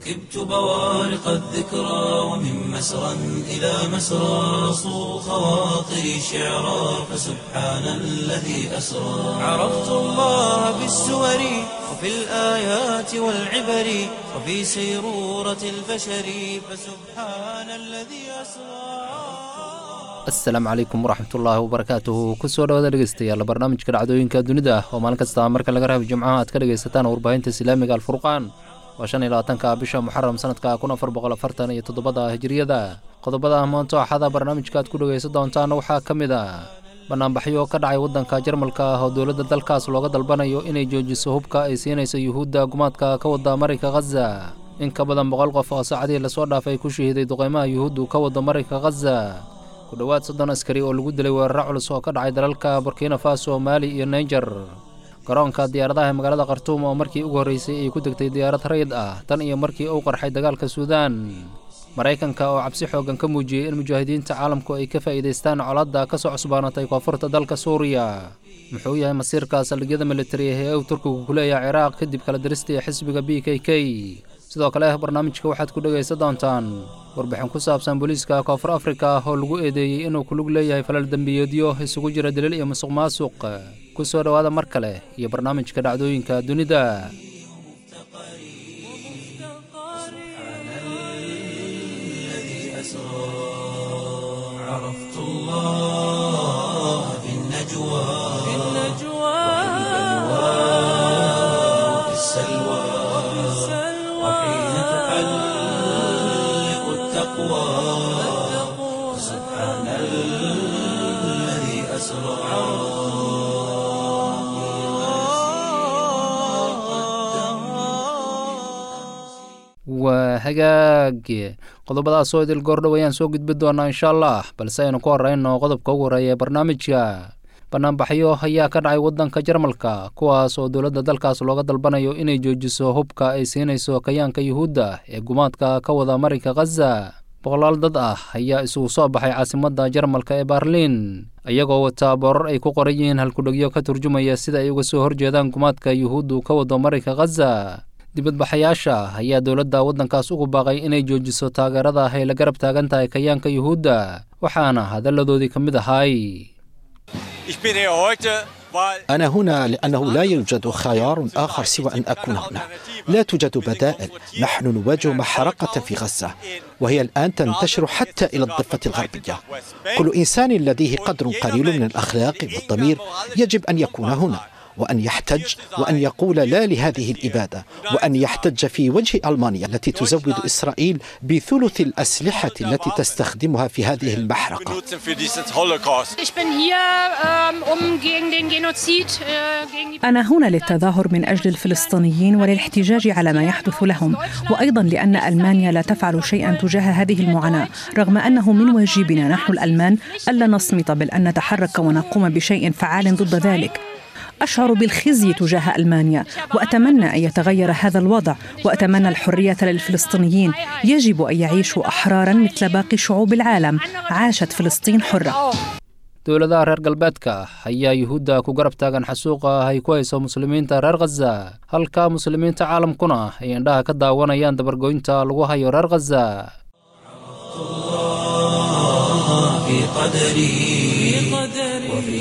ركبت بوارق الذكرى ومن مسرى إلى مسرى صو خواطري شعرا فسبحان الذي أسرى عرفت الله بالسور وفي الآيات والعبر وفي سيرورة البشر فسبحان الذي أسرى asalaamu calaykum waraxmatullaahi wabarakaatuhu kusoo dhawaada dhegeystayaal barnaamijka dhacdooyinka dunida oo maalin kasta marka laga raabo jimcaha aad ka dhegaysataan warbaahinta islaamiga alfurqaan waa shan iyo labaatanka bisha muxaram sanadka kun afar boqol afartan iyo toddobada hijiriyada qodobada maanto axada barnaamijka aad ku dhegaysan doontaan waxaa ka mid a banaanbaxyo ka dhacay waddanka jarmalka ah oo dowladda dalkaas looga dalbanayo inay joojiso hubka ay siinayso yuhuudda gumaadka ka wada marinka khaza in ka badan boqol qof oo saacadii lasoo dhaafay ku shahiiday duqeymaha yuhuuddu ka wada marinka khaza ku dhowaad soddon askari oo lagu dilay weeraro culus oo ka dhacay dalalka burkina faso maali iyo naijer garoonka diyaaradaha ee magaalada khartuum oo markii ugu horreysay ay ku degtay diyaarad rayid ah tan iyo markii uu qarxay dagaalka suudaan maraykanka oo cabsi xooggan ka muujiyey in mujaahidiinta caalamku ay ka faa'iidaystaan colaadda ka soo cusbaanatay koonfurta dalka suuriya muxuu yahay masiirka saldhigyada militari ee uu turkigu ku leeyahay ciraaq kadib kala diristii xisbiga b k k sidoo kale barnaamijka waxaad ku dhegaysan doontaan warbixin ku saabsan booliiska koonfur afrika oo lagu eedeeyey inuu kulug leeyahay falal dembiyeedyo isugu jira daliil iyo musuq maasuq ku soo dhowaada mar kale iyo barnaamijka dhacdooyinka dunida عرفت الله في النجوى وفي السلوى وحين تحلق التقوى سبحان الذي أسرى waa hagaag qodobadaasoo idil goordhow ayaan soo gudbi doonaa insha allah balse aynu ku horeyno qodobka ugu horreeya ee barnaamijka banaanbaxyo ayaa ka dhacay waddanka jarmalka kuwaas oo dowladda dalkaas looga dalbanayo inay joojiso hubka ay siinayso kayaanka yuhuudda ee gumaadka ka wada marinka khaza boqolaal dad ah ayaa isugu soo baxay caasimadda jarmalka ee baarliin iyagoo wataa boorar ay ku qoran yihiin halkudhegyo ka turjumaya sida ay uga soo horjeedaan gumaadka yuhuuddu ka wado marinka khaza dibadbaxayaasha ayaa dowladda waddankaas ugu baaqay inay joojiso taageerada ay la garab taagan tahay kayaanka yuhuudda waxaana hadalladoodii ka mid ahay أنا هنا لأنه لا يوجد خيار آخر سوى أن أكون هنا لا توجد بدائل نحن نواجه محرقة في غزة وهي الآن تنتشر حتى إلى الضفة الغربية كل إنسان لديه قدر قليل من الأخلاق والضمير يجب أن يكون هنا وأن يحتج وأن يقول لا لهذه الإبادة وأن يحتج في وجه ألمانيا التي تزود إسرائيل بثلث الأسلحة التي تستخدمها في هذه المحرقة Ich bin hier, ähm, um gegen den Genozid, äh, gegen die أنا هنا للتظاهر من أجل الفلسطينيين وللاحتجاج على ما يحدث لهم وأيضا لأن ألمانيا لا تفعل شيئا تجاه هذه المعاناة رغم أنه من واجبنا نحن الألمان ألا نصمت بل أن نتحرك ونقوم بشيء فعال ضد ذلك أشعر بالخزي تجاه ألمانيا وأتمنى أن يتغير هذا الوضع وأتمنى الحرية للفلسطينيين يجب أن يعيشوا أحرارا مثل باقي شعوب العالم عاشت فلسطين حرة dowladaha reer galbeedka ayaa yuhuudda ku garab taagan xasuuqa ay ku hayso muslimiinta reer khaza halka muslimiinta caalamkuna ay indhaha ka daawanayaan dabargoynta lagu hayo reer khaza في قدري وفي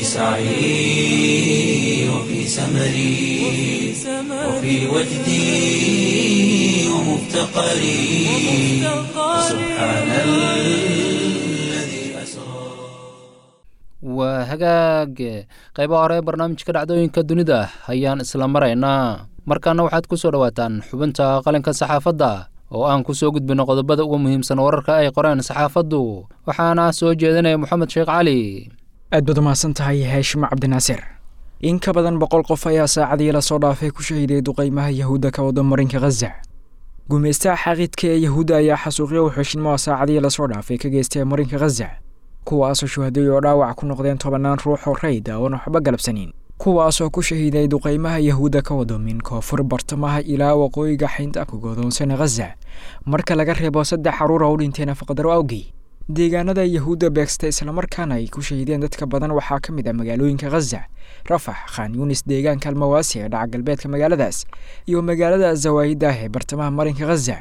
سعي وفي سمري وفي وجدي ومفتقري سبحان الذي أسرى waa hagaag qaybaha hore ee barnaamijka dhacdooyinka dunida ayaan isla maraynaa markaana waxaad ku soo dhowaataan xubinta qalinka saxaafadda oo aan ku soo gudbino qodobada ugu muhiimsan wararka ay qoreen saxaafaddu waxaana soo jeedinaya moxamed sheekh cali aad baad umahadsan tahay haashim cabdinaasir in ka badan boqol qof ayaa saacadii lasoo dhaafay ku shahiday duqaymaha yahuudda ka wada marinka khaza gumaystaha xaqiidka ee yahuudda ayaa xasuuqyo wuxuushinmoa saacadii lasoo dhaafay ka geystay marinka khaza kuwaasoo shuhaday oo dhaawac ku noqdeen tobannaan ruux oo rayd a oon waxba galabsanin kuwaasoo ku shahiiday duqaymaha yahuudda ka wadoomin koonfur bartamaha ilaa waqooyiga xayndaabka godoonsana khaza marka laga reebo saddex caruur oo u dhintay nafaqadaro awgey deegaanada yahuudda beegsta islamarkaana ay ku shahiideen dadka badan waxaa ka mid ah magaalooyinka khaza rafax khan yunis deegaanka almawaasi ee dhaca galbeedka magaaladaas iyo magaalada zawaayidah ee bartamaha marinka khaza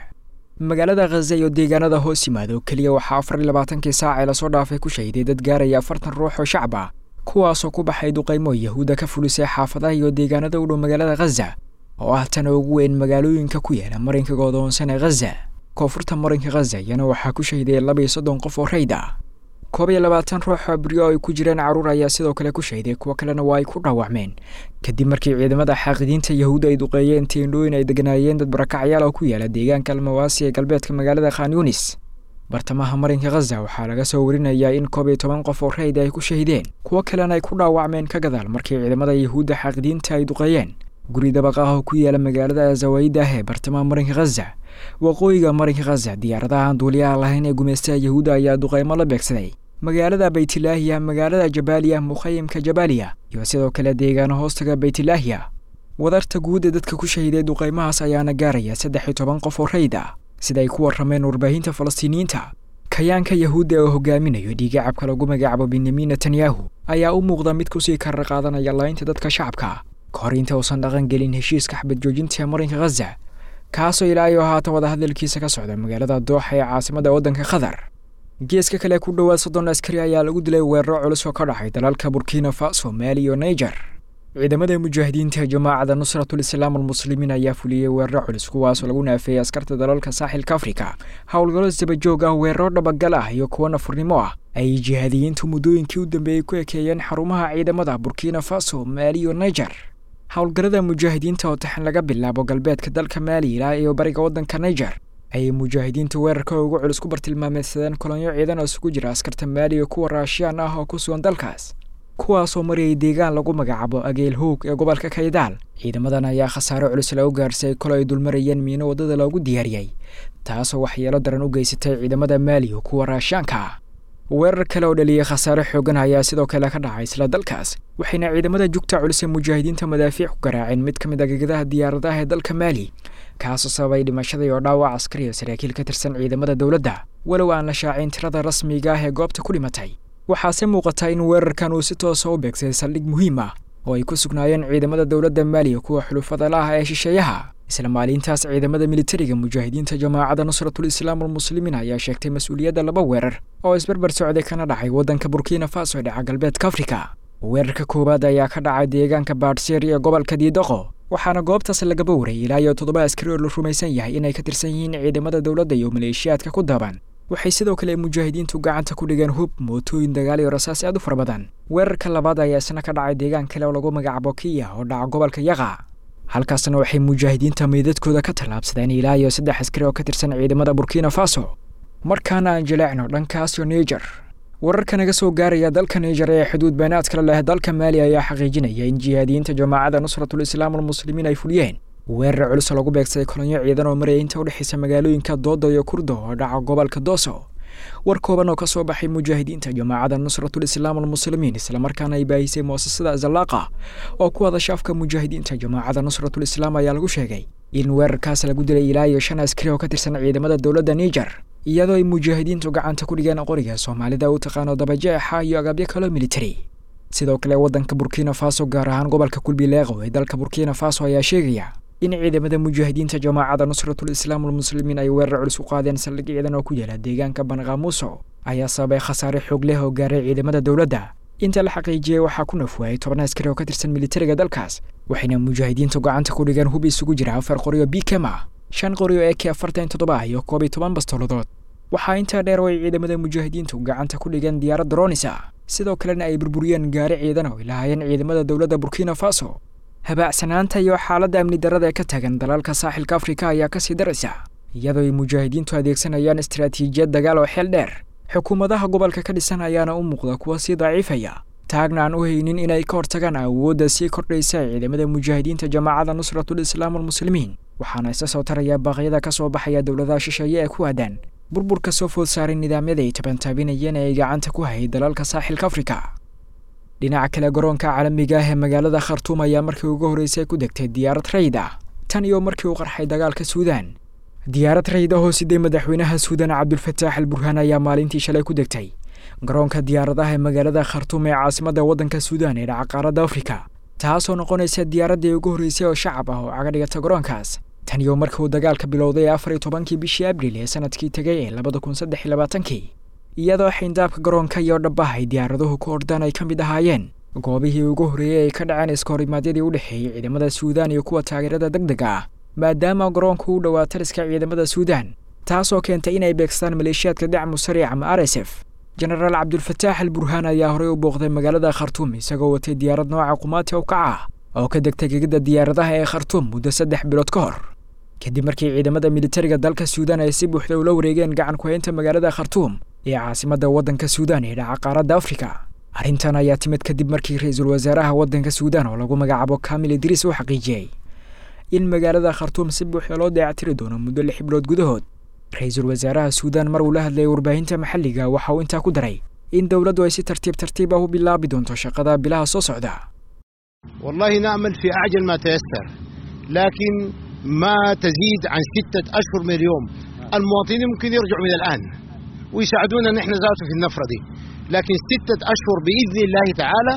magaalada khaza iyo deegaanada hoos yimaada oo keliya waxaa afar iyo labaatankii saac ee lasoo dhaafay ku shahiday dad gaaraya afartan ruux oo shacab ah kuwaasoo ku baxay duqaymo yahuudda ka fulisay xaafadaha iyo deegaanada u dhow magaalada khaza oo ah tan ugu weyn magaalooyinka ku yaala marinka goodoonsan ee khaza koonfurta marinka khaza iyana waxaa ku shahiday laba iyo soddon qof oo rayd ah koob iyo labaatan ruux oo beryo ay ku jireen carruur ayaa sidoo kale ku shahiday kuwo kalena waa ay ku dhaawacmeen kadib markii ciidamada xaaqidiinta yahuudda ay duqeeyeen tiindhooyin ay deganaayeen dad barakacyaal oo ku yaala deegaanka almawaasi ee galbeedka magaalada khan yunis bartamaha marinka khaza waxaa laga soo warinayaa in koob iyo toban qof oo rayd ay ku shahideen kuwo kalena ay ku dhaawacmeen ka gadaal markii ciidamada yahuudda xaaqidiinta ay duqeeyeen guri dabaqa ah oo ku yaala magaalada azawayida ah ee bartamaha marinka khaza waqooyiga marinka khaza diyaaradaha aan duuliyaha lahayn ee gumaystaha yahuudda ayaa duqaymo la beegsaday magaalada baytilaahiya magaalada jabaaliya mukhayimka jabaaliya iyo sidoo kale deegaano hoostaga baytilaahiya wadarta guud ee dadka ku shahiday duqaymahaas ayaana gaaraya saddex iyo toban qof oo rayd ah sida ay ku warrameen warbaahinta falastiiniyiinta kayaanka yahuudda oo hogaaminayo dhiigacabka lagu magacaabo benyamin netanyahu ayaa u muuqda mid kusii karar qaadanaya laynta dadka shacabka ka hor inta uusan dhaqan gelin heshiiska xabad joojinta marinka khaza kaasoo ilaa iyo haatan wadahadalkiisa ka socda magaalada dooxa ee caasimadda waddanka qatar geeska kale ku dhowaad soddon askari ayaa lagu dilay weeraro culus oo ka dhacay dalalka burkina faso maali iyo niger ciidamada mujaahidiinta jamaacada nusratul islaam almuslimiin ayaa fuliyey weeraro culus kuwaasoo lagu naafeeyey askarta dalalka saaxilka afrika howlgallo dabajoog ah weeraro dhabagal ah iyo kuwo nafurnimo ah ay jihaadiyiintu muddooyinkii u dambeeyey ku ekeeyeen xarumaha ciidamada burkina faso maali iyo niger howlgallada mujaahidiinta oo taxan laga bilaabo galbeedka dalka maali ilaa iyo bariga waddanka niger ayay mujaahidiintu weerarka ugu culus ku bartilmaameedsadeen kolonyo ciidan oo isugu jira askarta maali iyo kuwa raashiyaan ah oo ku sugan dalkaas kuwaasoo marayay deegaan lagu magacaabo ageel hoog ee gobolka kaydaal ciidamadan ayaa khasaaro culus lagu gaarsiiyey kolo ay dulmarayeen miino waddada loogu diyaariyey taasoo waxyeelo daran u geysatay ciidamada maali iyo kuwa raashiyaanka ah weerar kale oo dhaliyey khasaare xoogan ayaa sidoo kale ka dhacay isla dalkaas waxayna ciidamada jugta culus ee mujaahidiinta madaafiic ku garaaceen mid ka mid a gegadaha diyaaradaha ee dalka maali kaasoo sababay dhimashada iyo dhaawac askari oo saraakiil ka tirsan ciidamada dowladda walow aan la shaacin tirada rasmiga ah ee goobta ku dhimatay waxaase muuqata in weerarkan uu si toosa u beegsaday saldhig muhiim ah oo ay ku sugnaayeen ciidamada dowladda maaliya kuwa xulufada la ah ee shisheeyaha isla maalintaas ciidamada militariga mujaahidiinta jamaacadda nusratul islaam almuslimiin ayaa sheegtay mas-uuliyadda laba weerar oo isbarbar socday kana dhacay waddanka burkina faso ee dhaca galbeedka afrika weerarka koowaad ayaa ka dhacay deegaanka baadhseer ee gobolka diidoqo waxaana goobtaas lagaba waray ilaa iyo toddoba askari oo la rumaysan yahay inay ka tirsan yihiin ciidamada dowladda iyo maleeshiyaadka ku daaban waxay sidoo kale mujaahidiintu gacanta ku dhigeen hub mootooyin dagaal iyo rasaas aad u fara badan weerarka labaad ayaa isna ka dhacay deegaan kale oo lagu magacaabo kiya oo dhaca gobolka yaqa halkaasna waxay mujaahidiinta meydadkooda ka tallaabsadeen ilaa iyo saddex askari oo ka tirsan ciidamada burkina faso markaana aan jaleecno dhankaas iyo niger wararka naga soo gaaraya dalka niger ee xuduud beenaadkala leh dalka maali ayaa xaqiijinaya in jihaadiyiinta jamaacadda nusratul islaam almuslimiin ay fuliyeen weerar culus oo lagu beegsaday kolonyo ciidan oo maraya inta udhexaysa magaalooyinka dooda iyo kurdo oo dhaca gobolka dooso war kooban oo ka soo baxay mujaahidiinta jamaacadda nusratul islaam almuslimiin islamarkaana ay baahisay muasasada zalaaqa oo ku hadasha afka mujaahidiinta jamaacadda nusratul islaam ayaa lagu sheegay in weerarkaas lagu dilay ilaa iyo shan askari oo ka tirsan ciidamada dowladda niger iyadoo ay mujaahidiintu gacanta ku dhigeen qoriga soomaalida u taqaano dabajeexa iyo agabyo kaloo militari sidoo kale waddanka burkina faso gaar ahaan gobolka kulbileeqo ee dalka burkina faso ayaa sheegaya in ciidamada mujaahidiinta jamaacadda nusratul islaam almuslimiin ay weerar culus u qaadeen saldhig ciidan oo ku yaala deegaanka banqaamuuso ayaa sababay khasaare xoog leh oo gaaray ciidamada dowladda inta la xaqiijiyey waxaa ku nafwaayay toban askari oo ka tirsan militariga dalkaas waxayna mujaahidiintu gacanta ku dhigeen hub isugu jira afar qori oo bikem ah shan qori oo eke afartan toddoba ah iyo koob iyo toban bastooladood waxaa intaa dheer oo ay ciidamada mujaahidiintu gacanta ku dhigeen diyaarad dronis ah sidoo kalena ay burburiyeen gaari ciidan oo ay lahaayeen ciidamada dowladda burkina faso habaacsanaanta iyo xaaladda amni darrada ee ka tagan dalalka saaxilka afrika ayaa kasii daraysa iyadoo ay mujaahidiintu adeegsanayaan istaraatiijiyad dagaal oo xeel dheer xukuumadaha gobolka ka dhisan ayaana u muuqda kuwa sii daciifaya taagna aan u haynin inay ka hortagaan awoodda sii kordhaysa ee ciidamada mujaahidiinta jamaacadda nusratul islaam almuslimiin waxaana isa soo taraya baaqyada ka soo baxaya dowladaha shisheeye ee ku aadan burburka soo food saaray nidaamyada ay tabantaabinayeen ee ay gacanta ku hayay dalalka saaxilka afrika dhinaca kale garoonka caalamiga ah ee magaalada khartuum ayaa markii ugu horreysay ku degtay diyaarad rayd ah tan iyo markii uu qarxay dagaalka suudaan diyaarad rayd ah oo siday madaxweynaha suudaan cabdulfataax al burhaan ayaa maalintii shalay ku degtay garoonka diyaaradaha ee magaalada khartuum ee caasimadda waddanka suudaan ee dhaca qaaradda afrika taasoo noqonaysa diyaaraddii ugu horreysay oo shacab ah oo caga dhigata garoonkaas taniyo markii uu dagaalka bilowday afar iyo tobankii bishii abril ee sanadkii tegay ee labada kun saddex iyo labaatankii iyadoo xayndaabka garoonka iyo dhabaha ay diyaaraduhu ku ordaan ay ka mid ahaayeen goobihii ugu horreeyey ay ka dhaceen iskahorimadyadii u dhexeeyey ciidamada suudaan iyo kuwa taageerada deg dega ah maadaama garoonku u dhowaa taliska ciidamada suudaan taasoo keentay inay beegstaan maleeshiyaadka dacmu sariic ama r s f jenaraal cabdulfataax al burhaan ayaa horey u booqday magaalada khartuum isagoo watay diyaarad nooca qumaati oo kaca ah oo ka degtay gegida diyaaradaha ee khartuum muddo saddex bilood ka hor kadib markii ciidamada militariga dalka suudaan ay si buuxda ula wareegeen gacan ku-haynta magaalada khartuum ee caasimadda waddanka suudaan ee dhaca qaaradda afrika arrintan ayaa timid kadib markii ra-iisul wasaaraha waddanka suudaan oo lagu magacaabo kamil idriis uu xaqiijiyey in magaalada khartuum si buuxda loo dayactiri doono muddo lix bilood gudahood ra-iisul wasaaraha suudaan mar uu la hadlayay warbaahinta maxalliga waxa uu intaa ku daray in dowladdu ay si tartiib tartiib ah u bilaabi doonto shaqada bilaha soo socda والله نأمل في أعجل ما تيسر لكن ما تزيد عن ستة أشهر من اليوم المواطنين ممكن يرجعوا من الآن ويساعدونا نحن ذاته في النفرة دي لكن ستة أشهر بإذن الله تعالى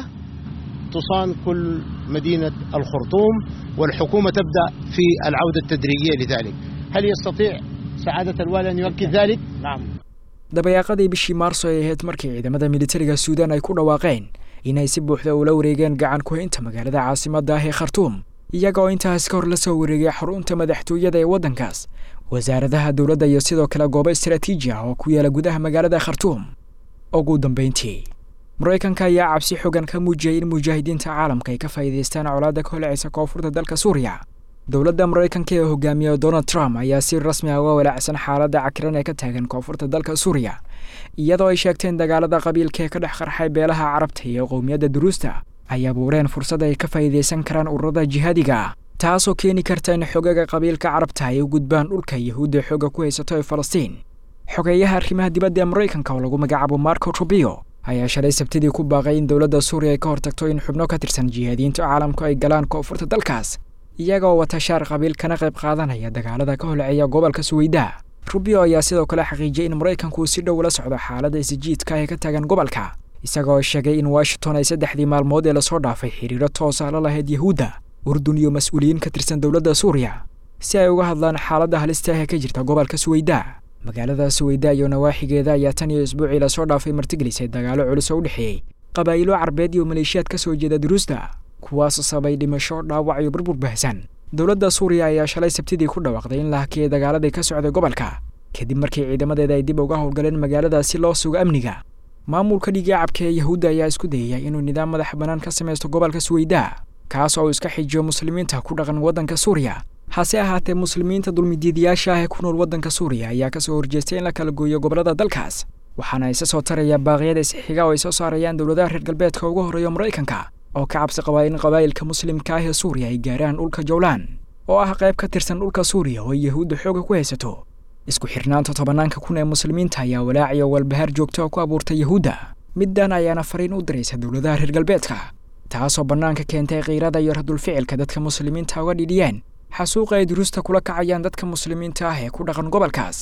تصان كل مدينة الخرطوم والحكومة تبدأ في العودة التدريجية لذلك هل يستطيع سعادة الوالي أن يؤكد ذلك؟ نعم dabayaaqadii bishii maarso ay ahayd markii ciidamada militariga suudaan ay ku dhawaaqeen inay si buuxda ula wareegeen gacan ku-haynta magaalada caasimadda ah ee khartuum iyagoo intaas ka hor la soo wareegay xarunta madaxtooyada ee waddankaas wasaaradaha dowladda iyo sidoo kale goobo istaraatiiji ah oo ku yaala gudaha magaalada khartuum ugu dambeyntii maraykanka ayaa cabsi xogan ka muujiyey in mujaahidiinta caalamka ay ka faa'iidaystaan colaadda ka holcaysa koonfurta dalka suuriya dowladda maraykanka ee hogaamiya donald trump ayaa si rasmi ah uga walaacsan xaaladda cakiran ee ka taagan koonfurta dalka suuriya iyadoo ay sheegteen dagaalada qabiilka ee ka dhex qarxay beelaha carabta iyo qowmiyadda duruusta ay abuureen fursad ay ka faa'iidaysan karaan ururada jihaadiga ah taasoo keeni karta in xogaga qabiilka carabta ay u gudbaan dhulka yahuudda xooga ku haysato ee falastiin xogeeyaha arrimaha dibadda ee maraykanka oo lagu magacaabo marco rubio ayaa shalay sabtidii ku baaqay in dowladda suuriya ay ka hortagto in xubno ka tirsan jihaadiyiinta caalamku ay galaan koonfurta dalkaas iyagoo wata shaar qabiil kana qayb qaadanaya dagaalada ka holceeya gobolka suweydaa rubio ayaa sidoo kale xaqiijiyey in maraykanku uu si dhow la socdo xaaladda isjiidka ee ka taagan gobolka isagoo sheegay in washington ay saddexdii maalmood ee lasoo dhaafay xiriiro toosa la lahayd yahuudda urdun iyo mas-uuliyiin ka tirsan dowladda suuriya si ay uga hadlaan xaaladda halista ah ee ka jirta gobolka suweydaa magaalada suweydaa iyo nawaaxigeeda ayaa tan iyo isbuucii lasoo dhaafay martigelisay dagaalo culus oo u dhexeeyey qabaa'ilo carbeed iyo maleeshiyaad ka soo jeeda duruusta kuwaas sabay dhimasho dhaawac iyo burbur baahsan dowladda suuriya ayaa shalay sabtidii ku dhawaaqday in la hakiyay dagaaladii ka socday gobolka kadib markii ciidamadeeda ay dib uga howlgaleen magaalada si loo sugo amniga maamulka dhigiicabka ee yahuudda ayaa isku dayaya inuu nidaam madax bannaan ka samaysto gobolka suweydaa kaas oo uu iska xijiyo muslimiinta ku dhaqan waddanka suuriya hase ahaatee muslimiinta dulmidiidayaasha ah ee ku nool waddanka suuriya ayaa kasoo horjeestay in la kala gooyo gobollada dalkaas waxaana isa soo taraya baaqyada isxiga oo ay soo saarayaan dowladaha reer galbeedka ugu horreeya maraykanka oo ka cabsi qabaa in qabaa'ilka muslimka ah ee suuriya ay gaaraan dhulka jowlaan oo ah qayb ka tirsan dhulka suuriya oo ay yahuudda xooga ku haysato isku xirnaanta tobanaanka kun ee muslimiinta ayaa walaaciyo walbahaar joogto ku abuurtay yahuudda middan ayaana fariin u diraysa dowladaha reer galbeedka taasoo bannaanka keentay kiirada iyo radulficilka dadka muslimiinta uga dhidhiyeen xasuuqa ay duruusta kula kacayaan dadka muslimiinta ah ee ku dhaqan gobolkaas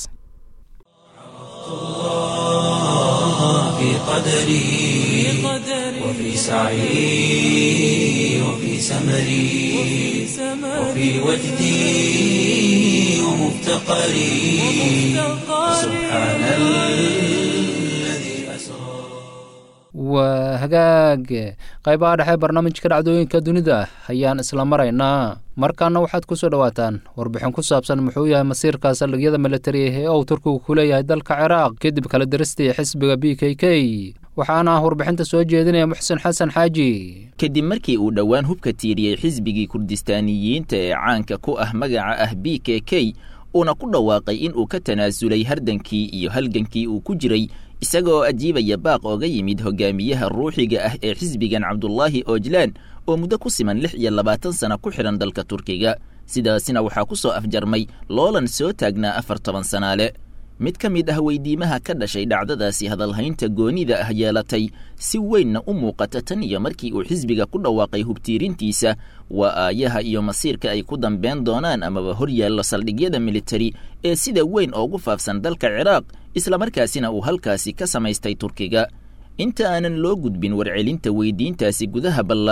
في قدري وفي سعي وفي سمري وفي وجدي ومفتقري سبحان الذي أسرى waa hagaag qaybaha dhexe barnaamijka dhacdooyinka dunida ayaan isla maraynaa markaana waxaad ku soo dhowaataan warbixin ku saabsan muxuu yahay masiirka saldhigyada militari ee uu turkigu ku leeyahay dalka ciraaq kadib kala diristii xisbiga b k k waxaana warbixinta soo jeedinaya muxsen xasan xaaji kadib markii uu dhowaan hubka tiiriyey xisbigii kurdistaaniyiinta ee caanka ku ah magaca ah b k k uuna ku dhawaaqay in uu ka tanaasulay hardankii iyo halgankii uu ku jiray isagaoo ajiibaya baaq ooga yimid hogaamiyaha ruuxiga ah ee xisbigan cabdulaahi ojlaan oo muddo ku siman lix iyo labaatan sana ku xidhan dalka turkiga sidaasina waxaa ku soo afjarmay loolan soo taagnaa afar toban sanaale mid ka mid ah weydiimaha ka dhashay dhacdadaasi hadalhaynta goonida ah yeelatay si weynna u muuqata tan iyo markii uu xisbiga ku dhawaaqay hubtiirintiisa waa aayaha iyo masiirka ay ku dambeen doonaan amaba hor yaallo saldhigyada militari ee sida weyn oogu faafsan dalka ciraaq islamarkaasina uu halkaasi ka samaystay turkiga inta aanan loo gudbin warcelinta weydiintaasi gudaha ballaaran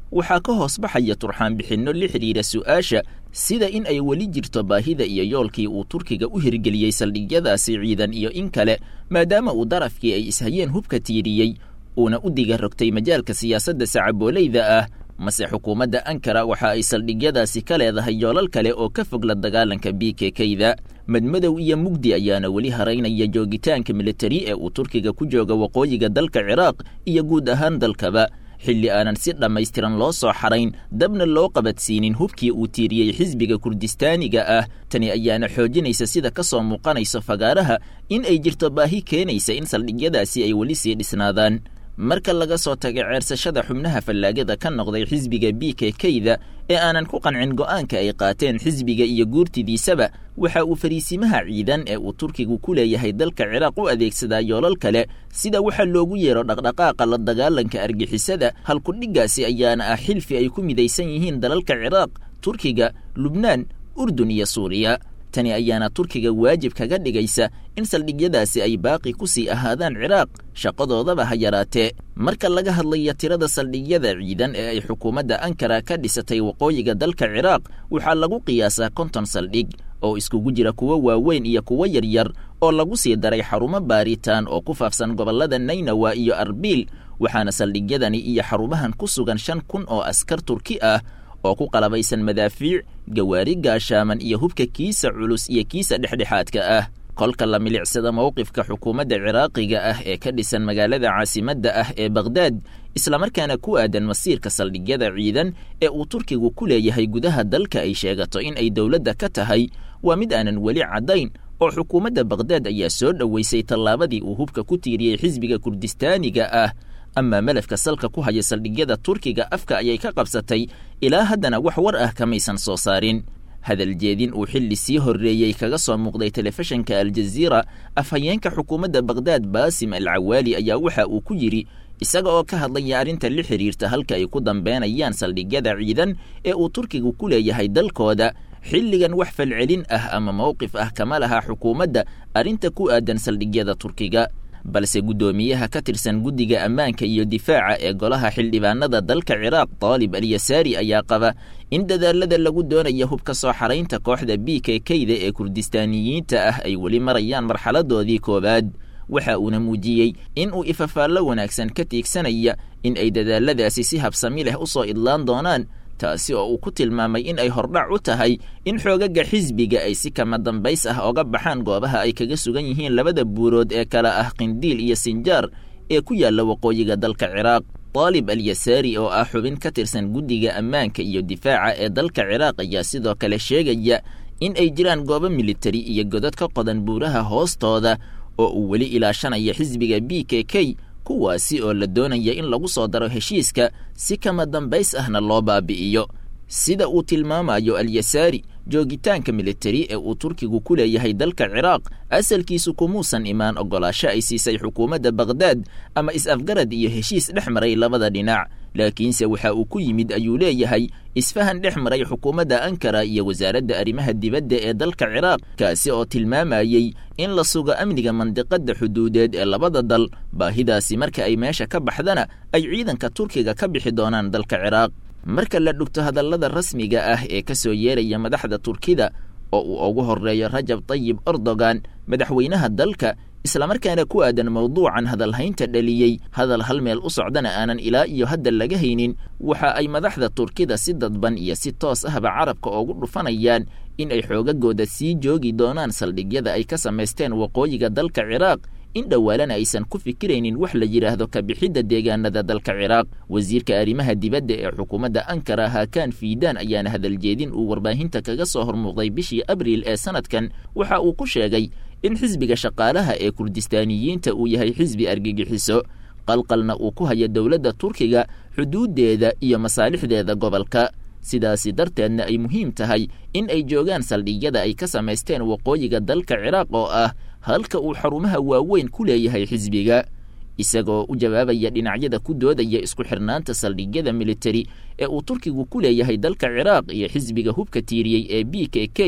waxaa ka hoos baxaya turxaanbixinno la xidhiidha su'aasha sida in ay weli jirto baahida iyo yoolkii uu turkiga u hirgeliyey saldhigyadaasi ciidan iyo in kale maadaama uu darafkii ay ishayeen hubka tiiriyey uuna u diga rogtay majaalka siyaasadda sacabooleyda ah mase xukuumadda ankara waxa ay saldhigyadaasi ka leedahay yoolal kale oo ka fog la dagaalanka b k kda madmadow iyo mugdi ayaana weli haraynaya joogitaanka militari ee uu turkiga ku jooga waqooyiga dalka ciraaq iyo guud ahaan dalkaba xilli aanan si dhammaystiran loo soo xarayn dabna loo qabadsiinin hubkii uu tiiriyey xisbiga kurdistaaniga ah tani ayaana xoojinaysa sida ka soo muuqanayso fagaaraha in ay jirto baahi keenaysa in saldhigyadaasi ay weli sii dhisnaadaan marka laga soo taga ceersashada xubnaha fallaagada ka noqday xisbiga b k kda ee aanan ku qancin go'aanka ay qaateen xisbiga iyo guurtidiisaba waxa uu fariisimaha ciidan ee uu turkigu ku leeyahay dalka ciraaq u adeegsadaa yoolal kale sida waxa loogu yeero dhaqdhaqaaqa la dagaalanka argixisada halkudhiggaasi ayaana ah xilfi ay ku midaysan yihiin dalalka ciraaq turkiga lubnaan urdun iyo suuriya tani ayaana turkiga waajib kaga dhigaysa in saldhigyadaasi ay baaqi ku sii ahaadaan ciraaq shaqadoodaba ha yaraatee marka laga hadlaya tirada saldhigyada ciidan ee ay xukuumadda ankara ka dhisatay waqooyiga dalka ciraaq waxaa lagu qiyaasaa konton saldhig oo iskugu jira kuwo waaweyn iyo kuwo yaryar oo lagu sii daray xarumo baaritaan oo ku faafsan gobollada naynawa iyo arbiil waxaana saldhigyadani iyo xarumahan ku sugan shan kun oo askar turki ah oo ku qalabaysan madaafiic gawaari gaashaaman iyo hubka kiisa culus iyo kiisa dhexdhexaadka ah kolka la milicsada mowqifka xukuumadda ciraaqiga ah ee ka dhisan magaalada caasimadda ah ee bakhdaad islamarkaana ku aadan masiirka saldhigyada ciidan ee uu turkigu ku leeyahay gudaha dalka ay sheegato in ay dowladda ka tahay waa mid aanan weli caddayn oo xukuumadda bakhdaad ayaa soo dhoweysay tallaabadii uu hubka ku tiiriyey xisbiga kurdistaaniga ah amaa malafka salka ku haya saldhigyada turkiga afka ayay ka qabsatay ilaa haddana wax war ah kamaysan soo saarin hadal jeedin uu xilli sii horreeyey kaga soo muuqday telefishinka aljaziira afhayeenka xukuumadda bakhdaad baasim al cawaali ayaa waxa uu ku yidhi isaga oo ka hadlaya arrinta la xidhiirta halka ay ku dambeenayaan saldhigyada ciidan ee uu turkigu ku leeyahay dalkooda xilligan wax falcelin ah ama mowqif ah kama laha xukuumadda arrinta ku aadan saldhigyada turkiga balse guddoomiyaha ka tirsan guddiga ammaanka iyo difaaca ee golaha xildhibaanada dalka ciraaq taalib alyasaari ayaa qaba in dadaalada lagu doonaya hubka soo xaraynta kooxda b k kda ee kurdistaaniyiinta ah ay weli marayaan marxaladoodii koowaad waxa uuna muujiyey in uu ifafaallo wanaagsan ka tiigsanaya in ay dadaaladaasi si habsami leh u soo idlaan doonaan taasi oo uu ku tilmaamay in ay hordhac u tahay in xoogaga xisbiga ay si kama dambays ah oga baxaan goobaha ay kaga sugan yihiin labada buurood ee kala ah qindiil iyo sinjaar ee ku yaalla waqooyiga dalka ciraaq taalib alyasaari oo ah xubin ka tirsan guddiga ammaanka iyo difaaca ee dalka ciraaq ayaa sidoo kale sheegaya in ay jiraan goobo militari iyo godad ka qodan buuraha hoostooda oo uu weli ilaashanaya xisbiga b k k kuwaasi oo la doonaya in lagu soo daro heshiiska si kama dambays ahna loo baabi'iyo sida uu tilmaamayo alyasaari joogitaanka militari ee uu turkigu ku leeyahay dalka ciraaq asalkiisu kumuusan imaan oggolaasho ay siisay xukuumadda bakhdaad ama is-afgarad iyo heshiis dhex maray labada dhinac laakiinse waxa uu ku yimid ayuu leeyahay isfahan dhex maray xukuumadda ankara iyo wasaaradda arrimaha dibadda ee dalka ciraaq kaasi oo tilmaamayey in la sugo amniga mandiqadda xuduudeed ee labada dal baahidaasi marka ay meesha ka baxdana ay ciidanka turkiga ka bixi doonaan dalka ciraaq marka la dhugto hadallada rasmiga ah ee ka soo yeeraya madaxda turkida oo uu ugu horreeyo rajab tayib erdogan madaxweynaha dalka islamarkaana ku aadan mowduucan hadalhaynta dhaliyey hadal hal meel u socdana aanan ilaa iyo hadda laga haynin waxa ay madaxda turkida si dadban iyo si toos ahba carabka ugu dhufanayaan in ay xoogagooda sii joogi doonaan saldhigyada ay ka samaysteen waqooyiga dalka ciraaq in dhowaalana aysan ku fikiraynin wax la yidhaahdo kabixidda deegaanada dalka ciraaq wasiirka arrimaha dibadda ee xukuumadda ankara haakaan fiidaan ayaana hadaljeedin uu warbaahinta kaga soo hormuuqday bishii abriil ee sanadkan waxa uu ku sheegay in xisbiga shaqaalaha ee kurdistaaniyiinta uu yahay xisbi argagixiso qalqalna uu ku hayo dowladda turkiga xuduuddeeda iyo masaalixdeeda gobolka sidaasi darteedna ay muhiim tahay in ay joogaan saldhigyada ay ka samaysteen waqooyiga dalka ciraaq oo ah halka uu xarumaha waaweyn ku leeyahay xisbiga isagoo u jawaabaya dhinacyada ku doodaya isku xirnaanta saldhigyada militari ee uu turkigu ku leeyahay dalka ciraaq iyo xisbiga hubka tiiriyey ee b k k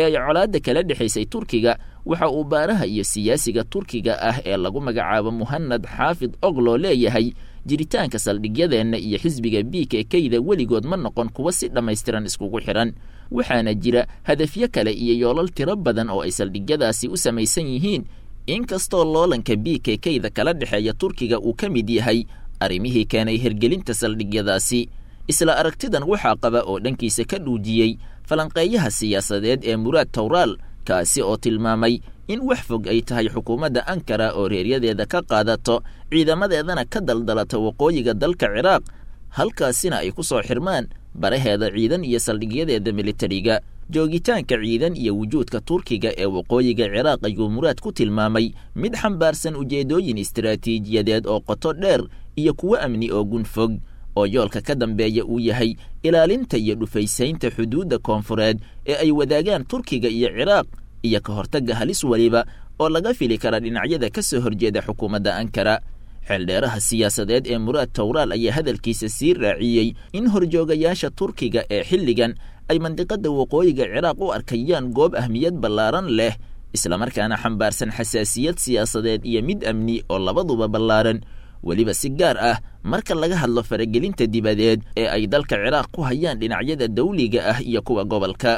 ee ay colaadda kala dhexaysay turkiga waxa uu baaraha iyo siyaasiga turkiga ah ee lagu magacaabo muhanad xaafid oglo leeyahay jiritaanka saldhigyadeenna iyo xisbiga b k keyda weligood ma noqon kuwa si dhammaystiran iskugu xidhan waxaana jira hadafyo kale iyo yoolal tiro badan oo ay saldhigyadaasi u samaysan yihiin inkastoo loolanka b k keyda kala dhexeeya turkiga uu ka mid yahay arrimihii keenay hergelinta saldhigyadaasi isla aragtidan waxaa qaba oo dhankiisa ka dhuujiyey falanqeeyaha siyaasadeed ee muraad tawraal kaasi oo tilmaamay in wax fog ay tahay xukuumadda ankara oo reeryadeeda ka qaadato ciidamadeedana ka daldalata waqooyiga dalka ciraaq halkaasina ay ku soo xirmaan baraheeda ciidan iyo saldhigyadeeda militariga joogitaanka ciidan iyo wujuudka turkiga ee waqooyiga ciraaq ayuu muraad ku tilmaamay mid xambaarsan ujeeddooyin istaraatiijiyadeed oo qoto dheer iyo kuwo amni oo gun fog oo yoolka ka dambeeya uu yahay ilaalinta iyo dhufaysaynta xuduudda koonfureed ee ay wadaagaan turkiga iyo ciraaq iyo ka hortagga halis weliba oo laga fili kara dhinacyada ka soo horjeeda xukuumadda ankara xeeldheeraha siyaasadeed ee muraad tawraal ayaa hadalkiisa sii raaciyey in horjoogayaasha turkiga ee xilligan ay mandiqadda waqooyiga ciraaq u arkayaan goob ahmiyad ballaaran leh islamarkaana xambaarsan xasaasiyad siyaasadeed iyo mid amni oo labaduba ballaaran weliba si gaar ah marka laga hadlo faragelinta dibadeed ee ay dalka ciraaq ku hayaan dhinacyada dawliga ah iyo kuwa gobolka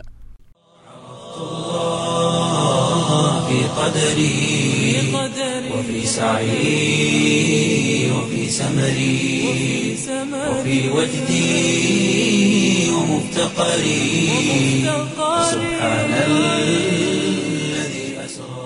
في قدري وفي سعي وفي سمري وفي وجدي ومفتقري سبحان الذي أسرى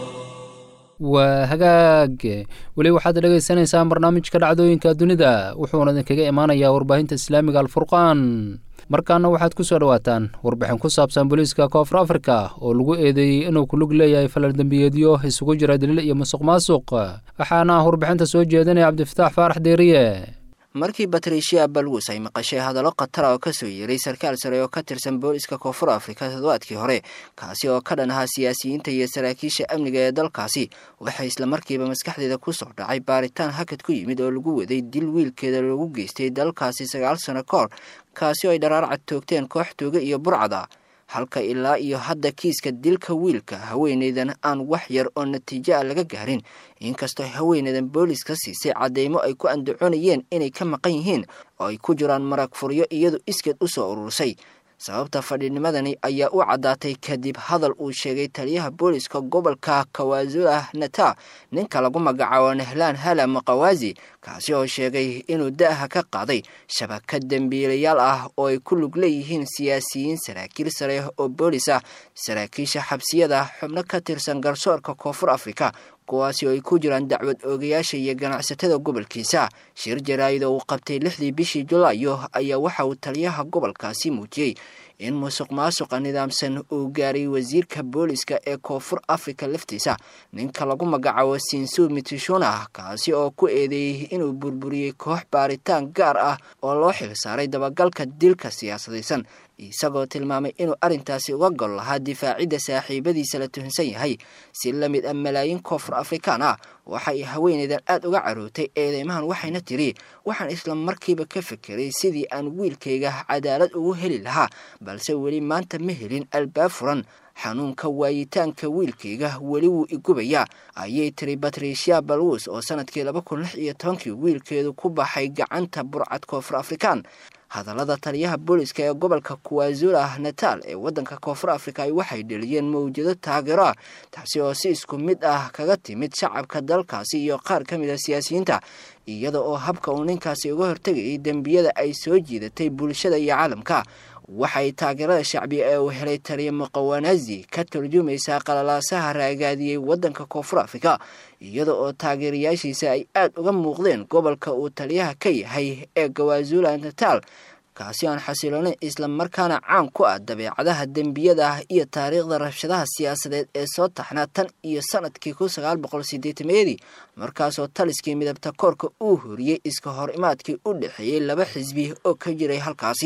waa hagaag weli waxaad dhegaysaneysaan barnaamijka dhacdooyinka dunida wuxuuna idinkaga imaanayaa warbaahinta islaamiga alfurqaan markaana waxaad ku soo dhowaataan warbixin ku saabsan booliiska koonfur afrika oo lagu eedeeyey inuu kulug leeyahay falaldembiyeedyo isugu jira daliil iyo musuq maasuq waxaana warbixinta soo jeedinaya cabdifataax faarax deeriye markii batricia balwus ay maqashay hadallo khatara oo kasoo yeeray sarkaal sare oo ka tirsan booliska koonfur afrika toddobaadkii hore kaasi oo ka dhan ahaa siyaasiyiinta iyo saraakiisha amniga ee dalkaasi waxay islamarkiiba maskaxdeeda ku soo dhacay baaritaan hakad ku yimid oo lagu waday dil wiilkeeda lagu geystay dalkaasi sagaal sano ka hor kaasi oo ay dharaarcad toogteen koox tooga iyo burcada halka ilaa iyo hadda kiiska dilka wiilka haweeneydan aan wax yar oo natiijo ah laga gaarin inkastoo haweeneydan booliska siisay cadeymo ay ku andacoonayeen inay ka maqan yihiin oo ay ku jiraan marag furyo iyadu iskeed u soo urursay sababta fadhinimadani ayaa u caddaatay kadib hadal uu sheegay taliyaha booliska gobolka kawazulah nata ninka lagu magacaabo nahlaan hala maqawazi kaasi oo sheegay inuu da'ha ka qaaday shabakad dembiilayaal ah oo ay ku lug leeyihiin siyaasiyiin saraakiil sare oo boolis ah saraakiisha xabsiyada xubno ka tirsan garsoorka koonfur afrika kuwaasi oo ay ku jiraan dacwad oogayaasha iyo ganacsatada gobolkiisa shir jaraa'id oo uu qabtay lixdii bishii julaayo ayaa waxa uu taliyaha gobolkaasi muujiyey in musuq maasuqa nidaamsan uu gaaray wasiirka booliska ee koonfur afrika laftiisa ninka lagu magacaabo sinsu mitishuna kaasi oo ku eedeeyey inuu burburiyey koox baaritaan gaar ah oo loo xilsaaray dabagalka dilka siyaasadaysan isagoo tilmaamay inuu arrintaasi uga gol lahaa difaacidda saaxiibadiisa la tuhunsan yahay si la mid ah malaayiin koonfur afrikaan ah waxay haweeneydan aada uga carootay eedeymahan waxayna tiri waxaan isla markiiba ka fekeray sidii aan wiilkayga cadaalad ugu heli lahaa balse weli maanta ma helin albaab furan xanuunka waayitaanka wiilkayga weli wuu igubayaa ayay tiri batricia balwus oo sanadkii laba kun lix iyo tobankii wiilkeedu ku baxay gacanta burcad koonfur afrikaan hadallada taliyaha booliska ee gobolka kuwazula natal ee waddanka koonfur afrika ay waxay dheliyeen mawjado taageero ah taasi oo si isku mid ah kaga timid shacabka dalkaasi iyo qaar ka mid a siyaasiyiinta iyada oo habka uu ninkaasi uga hortegayay dembiyada ay soo jiidatay bulshada iyo caalamka waxay taageerada shacbi ee uu helay taliya muqawanazi ka turjumaysaa qalalaasaha raagaadiyey waddanka koonfur afrika iyada oo taageerayaashiisa ay aada uga muuqdeen gobolka uu taliyaha ka yahay ee gawazula natal kaasi aan xasiloonayn islamarkaana caan ku ah dabeecadaha dembiyada ah iyo taariikhda rabshadaha siyaasadeed ee soo taxnaa tan iyo sanadkii kun sagaal boqol sideetameeyadii markaasoo taliskii midabta koorka uu horiyey iska hor imaadkii u dhexeeyey laba xisbi oo ka jiray halkaasi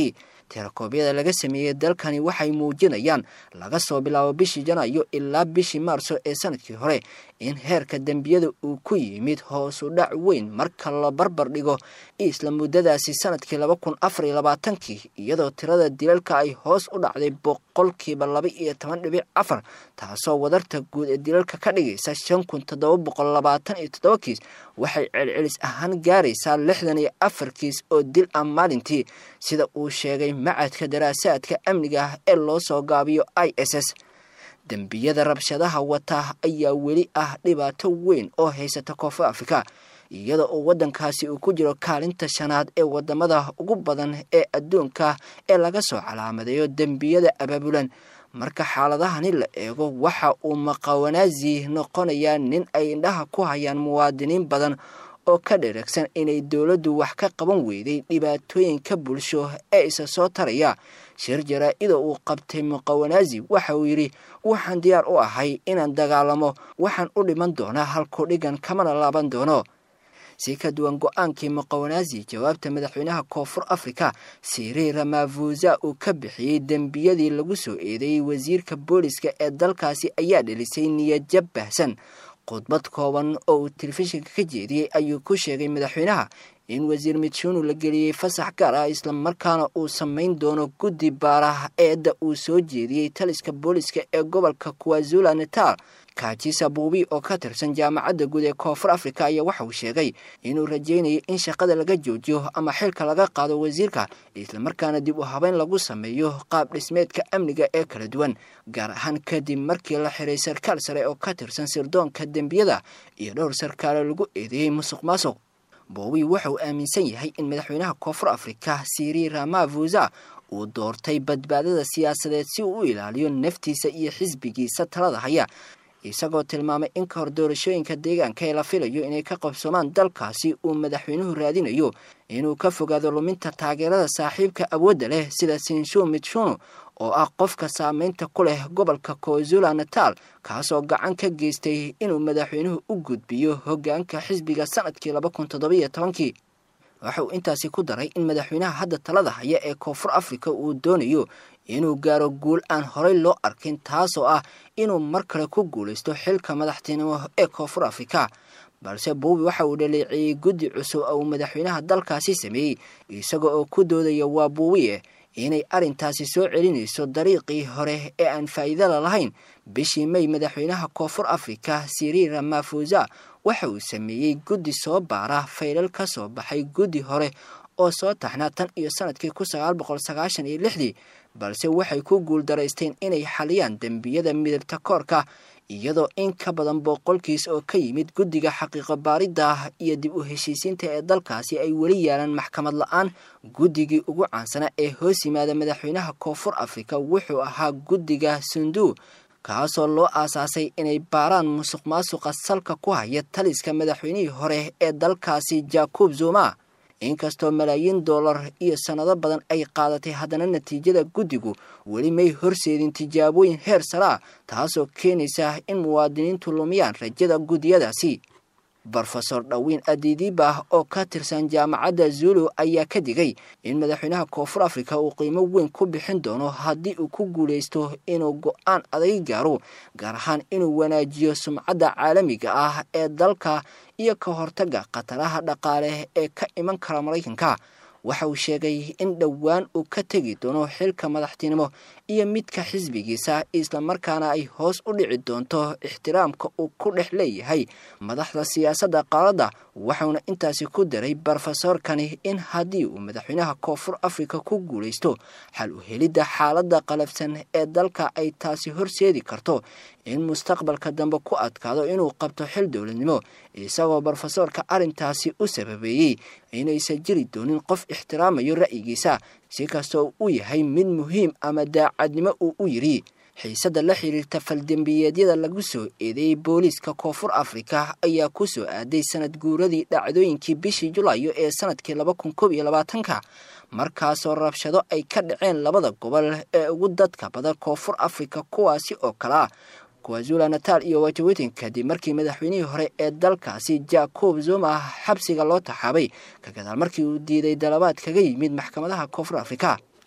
tirakoobyada laga sameeyey dalkani waxay muujinayaan laga soo bilaabo bishii janaayo ilaa bishii maarso ee sanadkii hore in heerka dembiyada uu ku yimid hoosu dhac weyn marka la barbar dhigo isla muddadaasi sanadkii laba kun afar iyo labaatankii iyadoo tirada dilalka ay hoos u dhacday boqolkiiba laba iyo toban dhibic afar taasoo wadarta guud ee dilalka ka dhigaysa shan kun toddoba boqol labaatan iyo toddoba kiis waxay celcelis ahaan gaaraysaa lixdan iyo afar kiis oo dil ah maalintii sida uu sheegay macadka daraasaadka amniga ah ee loo soo gaabiyo i s s dembiyada rabshadaha wata ayaa weli ah dhibaato weyn oo haysata koonfur afrika iyada oo waddankaasi uu ku jiro kaalinta shanaad ee wadamada ugu badan ee adduunka ee laga soo calaamadeeyo dembiyada abaabulan marka xaaladahani la eego waxa uu maqawanaazi noqonayaa nin ay indhaha ku hayaan muwaadiniin badan oo ka dheregsan inay dowladdu wax ka qaban weyday dhibaatooyinka bulsho ee isa soo taraya shir jaraa-ida uu qabtay muqawanaazi waxa uu yidhi waxaan diyaar u ahay inaan dagaalamo waxaan u dhiman doonaa halku dhigan kamana laaban doono si ka duwan go-aankii muqawanaazi jawaabta madaxweynaha koonfur afrika siri ramavuza uu ka bixiyey dembiyadii lagu soo eedeeyey wasiirka booliska ee dalkaasi ayaa dhelisay niyadjab bahsan khudbad kooban oo uu telefishinka ka jeediyey ayuu ku sheegay madaxweynaha in wasiir mitshunu la geliyey fasax gaar ah islamarkaana uu samayn doono guddi baarah eedda uu soo jeediyey taliska booliska ee gobolka kuwazula natal kaajisa buubi oo ka tirsan jaamacadda guud ee koonfur afrika ayaa waxa uu sheegay inuu rajaynayo in shaqada laga joojiyo ama xilka laga qaado wasiirka islamarkaana dib u habeyn lagu sameeyo qaab dhismeedka amniga ee kala duwan gaar ahaan kadib markii la xiray sarkaal sare oo ka tirsan sirdoonka dembiyada iyo dhowr sarkaalo lagu eedeeyey musuq maasuq boowi waxa uu aaminsan yahay in madaxweynaha koonfur afrika siri ramavuza uu doortay badbaadada siyaasadeed si uu u ilaaliyo naftiisa iyo xisbigiisa talada haya isagoo tilmaamay in ka hor doorashooyinka deegaanka ee la filayo inay ka qabsoomaan dalkaasi uu madaxweynuhu raadinayo inuu ka fogaado luminta taageerada saaxiibka awoodda leh sida sinshu mitshunu oo ah qofka saameynta ku leh gobolka kowzula natal kaasoo gacan ka geystay inuu madaxweynuhu u gudbiyo hoggaanka xisbiga sanadkii laba kun toddobiyo tobankii waxa uu intaasi ku daray in madaxweynaha hadda talada haya ee koonfur afrika uu doonayo inuu gaaro guul aan horey loo arkin taasoo ah inuu mar kale ku guulaysto xilka madaxtinimo ee koonfur afrika balse buubi waxa uu dhaleeceeyey guddi cusub oo uu madaxweynaha dalkaasi sameeyey isaga oo ku doodaya waa buubiye inay arrintaasi soo celinayso dariiqii hore ee aan faa'iidala lahayn bishii may madaxweynaha koonfur afrika siri ramafuza waxa uu sameeyey guddi soo baara faylal ka soo baxay guddi hore oo soo taxnaa tan iyo sanadkii kun sagaal boqol sagaashan iyo lixdii balse waxay ku guuldaraysteen inay xaliyaan dembiyada midabta koorka iyadoo in ka badan boqolkiis oo ka yimid guddiga xaqiiqo baaridda iyo dib u heshiisiinta ee dalkaasi ay weli yaalaan maxkamad la-aan guddigii ugu caansana ee hoos yimaada madaxweynaha koonfur afrika wuxuu ahaa guddiga sunduu kaasoo loo aasaasay inay baaraan musuq maasuqa salka ku haya taliska madaxweynihii hore ee dalkaasi jacob zuma inkastoo malaayiin dollar iyo sannado badan ay qaadatay haddana natiijada guddigu weli may horseedin tijaabooyin heer saraa taasoo keenaysa in muwaadiniintu lumiyaan rajada guddiyadaasi brofesor dhawiin adidiba oo ka tirsan jaamacadda zulu ayaa ka digay in madaxweynaha koonfur afrika uu qiimo weyn ku bixin doono haddii uu ku guulaysto inuu go-aan adag gaaro gaar ahaan inuu wanaajiyo sumcadda caalamiga ah ee dalka iyo ka hortaga khataraha dhaqaale ee ka iman kara maraykanka waxa uu sheegay in dhowaan uu ka tegi doono xilka madaxtinimo iyo midka xisbigiisa islamarkaana ay hoos u dhici doonto ixtiraamka uu ku dhex leeyahay madaxda siyaasadda qaaradda waxauna intaasi ku daray brofesorkani in haddii uu madaxweynaha koonfur afrika ku guulaysto xal u helidda xaaladda qalafsan ee dalka ay taasi horseedi karto in mustaqbalka dambe ku adkaado inuu qabto xil dowladnimo isagoo brofesorka arrintaasi u sababeeyey inaysan jiri doonin qof ixtiraamayo ra'yigiisa si kastoo u yahay mid muhiim ama daacadnimo uu u yidhi xiisadda la xiriirta faldembiyeedyada lagu soo eedeeyey booliiska koonfur afrika ayaa ku soo aaday sanad guuradii dhacdooyinkii bishii julaayo ee sanadkii laba kun koob iyo labaatanka markaasoo rabshado ay ka dhaceen labada gobol ee ugu dadka badan koonfur afrika kuwaasi oo kale ah kwazula natal iyo wajawitin kadib markii madaxweynihii hore ee dalkaasi jacob zuma xabsiga loo taxaabay ka gadaal markii uu diiday dalabaad kaga yimid maxkamadaha koonfur afrika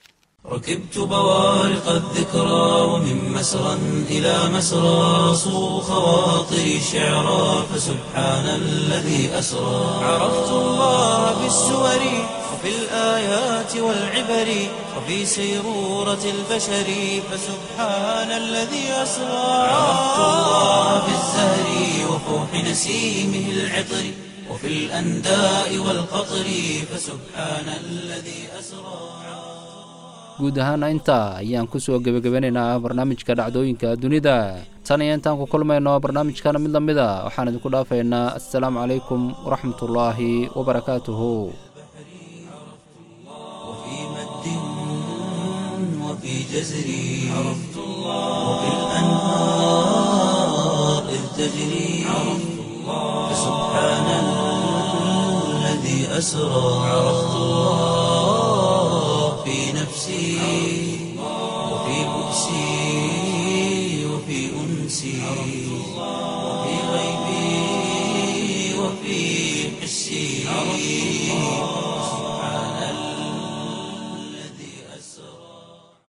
ركبت بوارق الذكرى ومن مسرى إلى مسرى صو خواطري شعرا فسبحان الذي أسرى عرفت الله بالسور وفي الآيات والعبر وفي سيرورة البشر فسبحان الذي أسرى عرفت الله بالزهر وفوح نسيمه العطر وفي الأنداء والقطر فسبحان الذي أسرى guud ahaana intaa ayaan kusoo gebagabanaynaa barnaamijka dhacdooyinka dunida tan iyo intaan ku kulmayno barnaamijkana mid la mid a waxaan idinku dhaafaynaa assalaamu calaykum waraxmatullaahi wabarakaatuhu وفي مد وفي جزر عرفت الله وفي الأنهار إذ تجري عرفت الله فسبحان الذي أسرى عرفت الله في نفسي وفي بؤسي وفي أنسي